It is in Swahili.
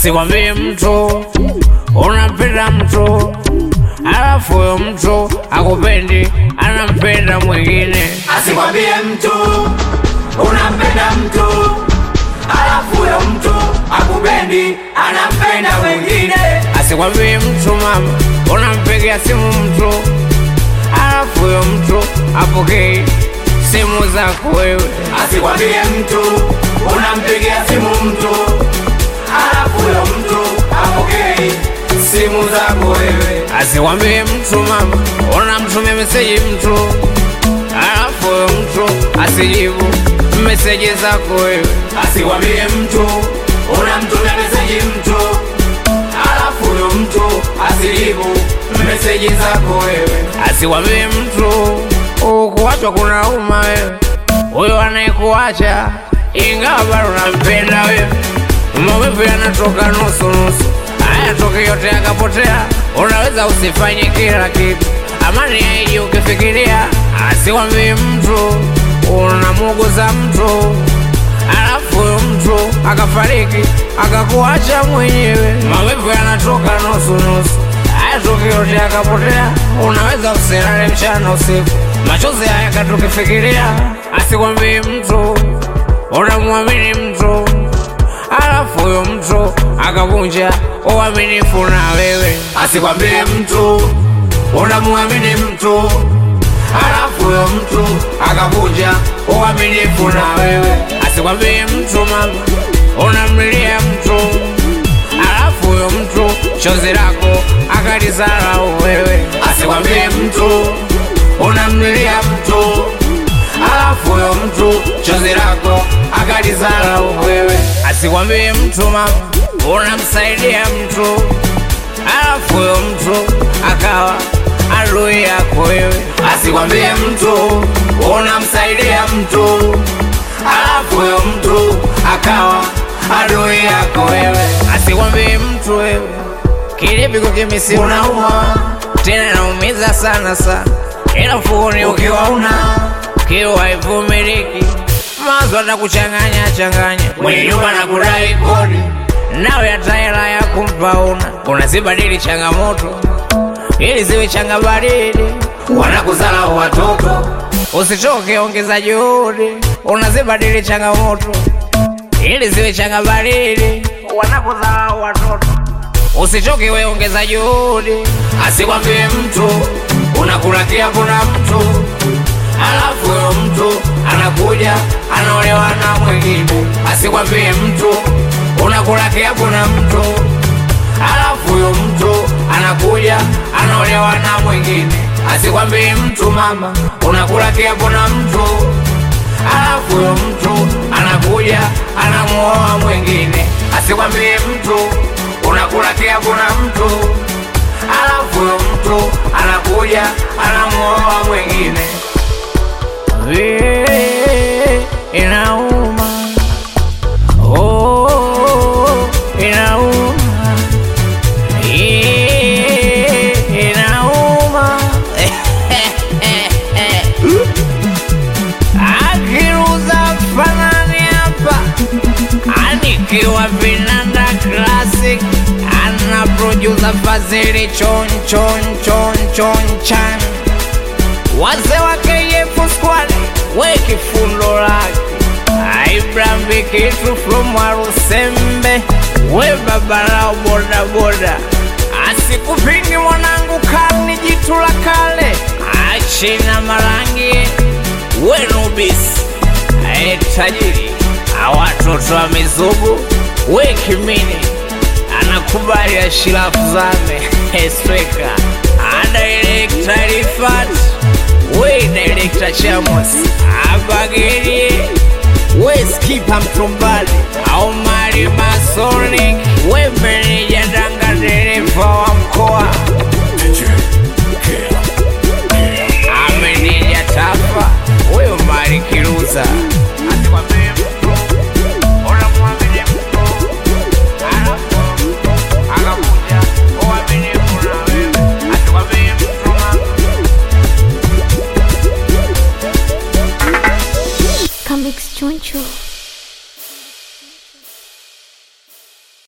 asikwambie mtu unampenda mtu alafu huyo mtu akupendi anampenda mwingine asikwambie mtu unampenda mtu alafu huyo mtu akupendi anampenda mwingine asikwambie mtu mama unampigia simu mtu alafu huyo mtu apokei simu zako wewe asikwambie mtu unampigia simu mtu alafu huyo mtu apokei simu zako wewe asikwambie mtu mama unamtumia meseji mtu alafu huyo mtu asijibu meseji zako wewe asikwambie mtu unamtumia meseji mtu alafu huyo mtu asijibu meseji zako wewe asikwambie mtu ukuachwa kuna uma wewe huyo anayekuacha ingawa bado unampenda wewe maumivu yanatoka nusu nusu hayatoki yote yakapotea unaweza usifanye kila kitu amani yaiji ukifikiria asikwambie mtu unamuguza mtu alafu huyo mtu akafariki akakuacha mwenyewe maumivu yanatoka nusu nusu hayatoki yote yakapotea unaweza usilale mchana usiku machozi haya katukifikiria asikwambie mtu unamwamini mtu alafu huyo mtu akavunja uaminifu na wewe asikwambie mtu unamwamini mtu alafu huyo mtu akavunja uaminifu na wewe asikwambie mtu mama unamlilia mtu alafu huyo mtu chozi lako akalizarau wewe asikwambie mtu unamlilia mtu alafu huyo mtu chozi lako akalizarau wewe asikwambie mtu mama unamsaidia mtu alafu huyo mtu akawa adui yako wewe asikwambie mtu unamsaidia mtu alafu huyo mtu akawa adui yako wewe asikwambie mtu wewe kilipiko kimisi unauma tena naumiza sana sana ila mfukoni ukiwa una kiwa haivumiliki mazo atakuchanganya changanya mwenye nyumba na kudai kodi nawe hata hela ya kumpa una unazibadili changamoto ili ziwe changabadili wanakuzalau watoto usichoke ongeza juhudi unazibadili changamoto ili ziwe changabadili wanakudharau watoto usichoke we ongeza juhudi asikwambie mtu unakula kiapo na mtu alafu huyo mtu anakuja anaolewa na mwingine asikwambie mtu unakula kiapo na mtu alafu huyo mtu anakuja anaolewa na mwingine asikwambie mtu mama unakula kiapo na mtu alafu huyo mtu anakuja anamuoa mwingine asikwambie mtu unakula kiapo na mtu alafu huyo mtu anakuja anamuoa mwingine Vile inauma oh, inauma Eh, inauma akiruza fanani hapa anikiwa vinanda classic ana producer fazili chon chon chon chon chan wazee wa KF squad we kifundo lake Abraham Vikitu from Warusembe we babalao boda boda asikupingi mwanangu kani jitu la kale achina marangi we nubis ae tajiri awatoto wa mizugu we kimini anakubali ashirafu zame esweka adirekta rifat we direkta chamos abagerie we skipa mtumbali au mali masonic we meneja danga dereva wa mkoa ameneja tafa huyo mali kiruza Asikwambie mtu, unamwamini mtu, alafu akakuja uaminifu na wewe. Asikwambie mtu mama Come Choncho.